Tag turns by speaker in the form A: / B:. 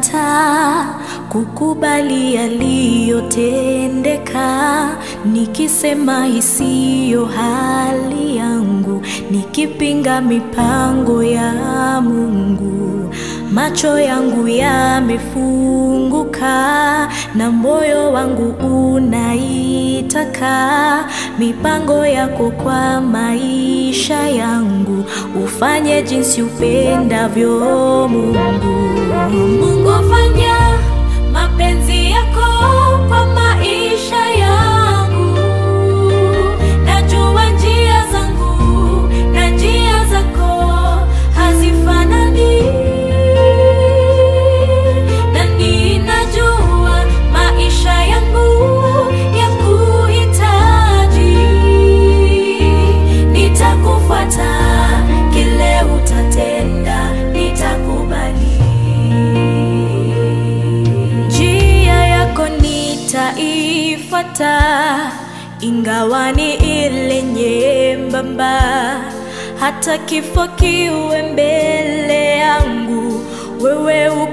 A: Nimekataa kukubali yaliyotendeka, nikisema isiyo hali yangu, nikipinga mipango ya Mungu. Macho yangu yamefunguka na moyo wangu unaitaka mipango yako kwa maisha yangu, ufanye jinsi upendavyo Mungu. Mungu fanya mapenzi yako kwa maisha yangu, najua njia zangu na njia zako hazifanani, na ninajua maisha yangu ya kuhitaji, nitakufuata kile utatenda, nitakubali njia yako nitaifuata, ingawa ni ile nyembamba, hata kifo kiwe mbele yangu, wewe